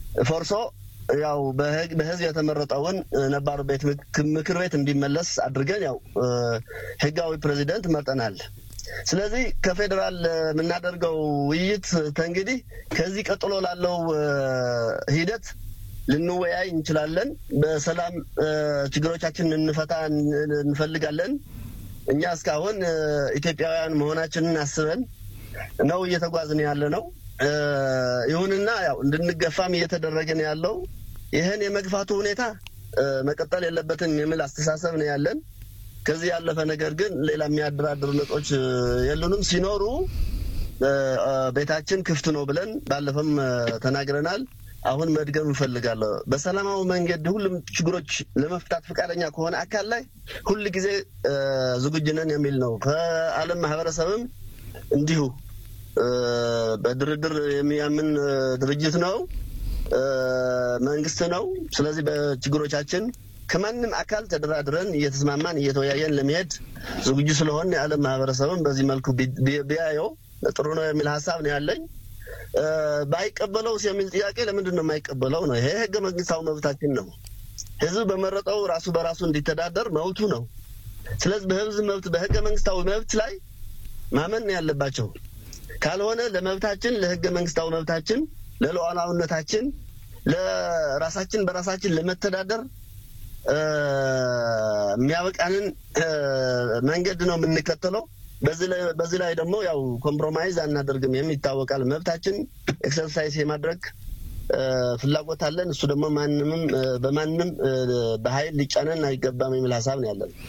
ፈርሶ ያው በህዝብ የተመረጠውን ነባሩ ቤት ምክር ቤት እንዲመለስ አድርገን ያው ህጋዊ ፕሬዚደንት መርጠናል። ስለዚህ ከፌዴራል የምናደርገው ውይይት ተንግዲህ ከዚህ ቀጥሎ ላለው ሂደት ልንወያይ እንችላለን። በሰላም ችግሮቻችን እንፈታ እንፈልጋለን። እኛ እስካሁን ኢትዮጵያውያን መሆናችንን አስበን ነው እየተጓዝን ያለ ነው። ይሁንና ያው እንድንገፋም እየተደረገ ነው ያለው። ይህን የመግፋቱ ሁኔታ መቀጠል የለበትም የሚል አስተሳሰብ ነው ያለን። ከዚህ ያለፈ ነገር ግን ሌላ የሚያደራድሩ ነጥቦች የሉንም። ሲኖሩ ቤታችን ክፍት ነው ብለን ባለፈም ተናግረናል። አሁን መድገም እንፈልጋለሁ። በሰላማዊ መንገድ ሁሉም ችግሮች ለመፍታት ፈቃደኛ ከሆነ አካል ላይ ሁል ጊዜ ዝግጁ ነን የሚል ነው። ከዓለም ማህበረሰብም እንዲሁ በድርድር የሚያምን ድርጅት ነው፣ መንግስት ነው። ስለዚህ በችግሮቻችን ከማንም አካል ተደራድረን እየተስማማን እየተወያየን ለመሄድ ዝግጁ ስለሆን የዓለም ማህበረሰብም በዚህ መልኩ ቢያየው ጥሩ ነው የሚል ሀሳብ ነው ያለኝ። ባይቀበለውስ የሚል ጥያቄ ለምንድን ነው የማይቀበለው ነው? ይሄ ህገ መንግስታዊ መብታችን ነው። ህዝብ በመረጠው ራሱ በራሱ እንዲተዳደር መብቱ ነው። ስለዚህ በህዝብ መብት በህገ መንግስታዊ መብት ላይ ማመን ነው ያለባቸው። ካልሆነ ለመብታችን ለህገ መንግስታዊ መብታችን ለሉዓላዊነታችን ለራሳችን በራሳችን ለመተዳደር የሚያበቃንን መንገድ ነው የምንከተለው። በዚህ ላይ ደግሞ ያው ኮምፕሮማይዝ አናደርግም የሚታወቃል። መብታችን ኤክሰርሳይዝ የማድረግ ፍላጎት አለን። እሱ ደግሞ ማንምም በማንም በኃይል ሊጫነን አይገባም የሚል ሀሳብ ነው ያለን።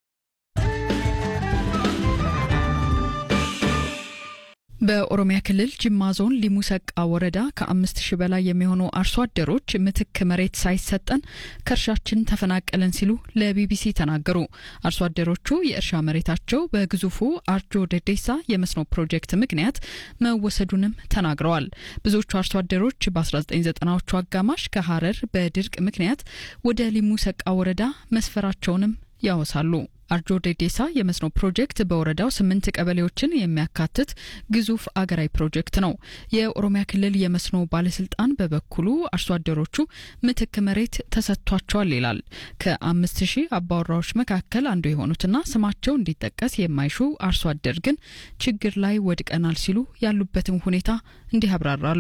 በኦሮሚያ ክልል ጅማ ዞን ሊሙ ሰቃ ወረዳ ከአምስት ሺህ በላይ የሚሆኑ አርሶ አደሮች ምትክ መሬት ሳይሰጠን ከእርሻችን ተፈናቀለን ሲሉ ለቢቢሲ ተናገሩ። አርሶ አደሮቹ የእርሻ መሬታቸው በግዙፉ አርጆ ደዴሳ የመስኖ ፕሮጀክት ምክንያት መወሰዱንም ተናግረዋል። ብዙዎቹ አርሶ አደሮች በ1990ዎቹ አጋማሽ ከሀረር በድርቅ ምክንያት ወደ ሊሙ ሰቃ ወረዳ መስፈራቸውንም ያወሳሉ። አርጆ ዴዴሳ የመስኖ ፕሮጀክት በወረዳው ስምንት ቀበሌዎችን የሚያካትት ግዙፍ አገራዊ ፕሮጀክት ነው። የኦሮሚያ ክልል የመስኖ ባለስልጣን በበኩሉ አርሶ አደሮቹ ምትክ መሬት ተሰጥቷቸዋል ይላል። ከአምስት ሺህ አባወራዎች መካከል አንዱ የሆኑትና ስማቸው እንዲጠቀስ የማይሹ አርሶ አደር ግን ችግር ላይ ወድቀናል ሲሉ ያሉበትን ሁኔታ እንዲህ ያብራራሉ።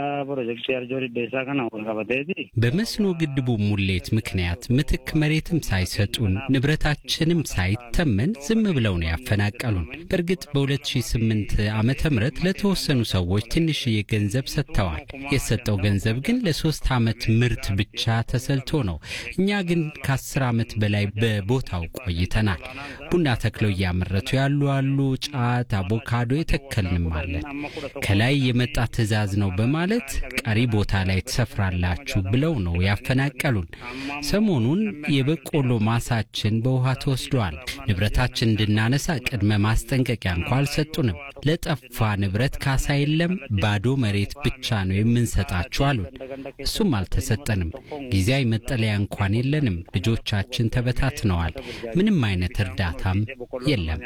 በመስኖ ግድቡ ሙሌት ምክንያት ምትክ መሬትም ሳይሰጡን ንብረታችንም ሳይተመን ዝም ብለው ነው ያፈናቀሉን። በእርግጥ በ2008 ዓመተ ምህረት ለተወሰኑ ሰዎች ትንሽዬ ገንዘብ ሰጥተዋል። የተሰጠው ገንዘብ ግን ለሶስት ዓመት ምርት ብቻ ተሰልቶ ነው። እኛ ግን ከአስር ዓመት በላይ በቦታው ቆይተናል። ቡና ተክለው እያመረቱ ያሉ አሉ። ጫት፣ አቮካዶ የተከልንም አለን። ከላይ የመጣ ትዕዛዝ ነው በማለት ቀሪ ቦታ ላይ ትሰፍራላችሁ ብለው ነው ያፈናቀሉን። ሰሞኑን የበቆሎ ማሳችን በውሃ ተወስዷል። ንብረታችን እንድናነሳ ቅድመ ማስጠንቀቂያ እንኳ አልሰጡንም። ለጠፋ ንብረት ካሳ የለም፣ ባዶ መሬት ብቻ ነው የምንሰጣችሁ አሉን። እሱም አልተሰጠንም። ጊዜያዊ መጠለያ እንኳን የለንም። ልጆቻችን ተበታትነዋል። ምንም አይነት እርዳታም የለም።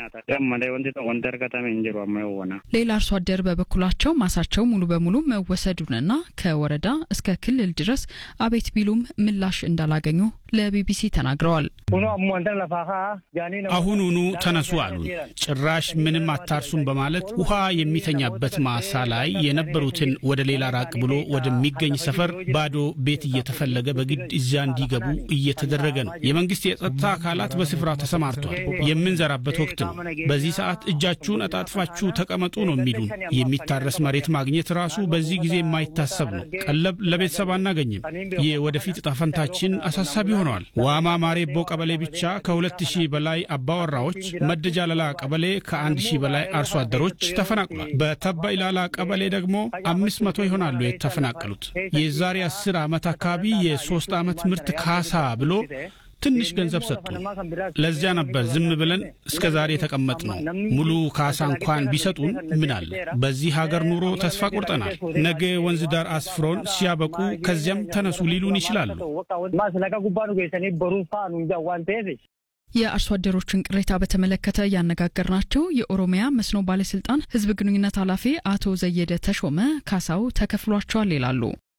ሌላ አርሶ አደር በበኩላቸው ማሳቸው ሙሉ በሙሉ መወሰዱንና ከወረዳ እስከ ክልል ድረስ አቤት ቢሉም ምላሽ እንዳላገኙ ለቢቢሲ ተናግረዋል። አሁኑኑ ተነሱ አሉን። ጭራሽ ምንም አታርሱም በማለት ውሃ የሚተኛበት ማሳ ላይ የነበሩትን ወደ ሌላ ራቅ ብሎ ወደሚገኝ ሰፈር ባዶ ቤት እየተፈለገ በግድ እዚያ እንዲገቡ እየተደረገ ነው። የመንግስት የጸጥታ አካላት በስፍራው ተሰማርቷል። የምንዘራበት ወቅት ነው። በዚህ ሰዓት እጃችሁን አጣጥፋችሁ ተቀመጡ ነው የሚሉን። የሚታረስ መሬት ማግኘት ራሱ በዚህ ጊዜ የማይታሰብ ነው። ቀለብ ለቤተሰብ አናገኝም። የወደፊት ዕጣ ፈንታችን አሳሳቢ ሆነዋል። ዋማ ማሬቦ ቀበሌ ብቻ ከሁለት ሺህ በላይ አባወራዎች፣ መደጃ ለላ ቀበሌ ከአንድ ሺህ በላይ አርሶ አደሮች ተፈናቅሏል። በተባ ኢላላ ቀበሌ ደግሞ አምስት መቶ ይሆናሉ የተፈናቀሉት። የዛሬ አስር ዓመት አካባቢ የሶስት ዓመት ምርት ካሳ ብሎ ትንሽ ገንዘብ ሰጡ። ለዚያ ነበር ዝም ብለን እስከ ዛሬ የተቀመጥ ነው። ሙሉ ካሳ እንኳን ቢሰጡን ምን አለ። በዚህ ሀገር ኑሮ ተስፋ ቆርጠናል። ነገ ወንዝ ዳር አስፍሮን ሲያበቁ ከዚያም ተነሱ ሊሉን ይችላሉ። የአርሶ አደሮችን ቅሬታ በተመለከተ ያነጋገርናቸው የኦሮሚያ መስኖ ባለስልጣን ሕዝብ ግንኙነት ኃላፊ አቶ ዘየደ ተሾመ ካሳው ተከፍሏቸዋል ይላሉ።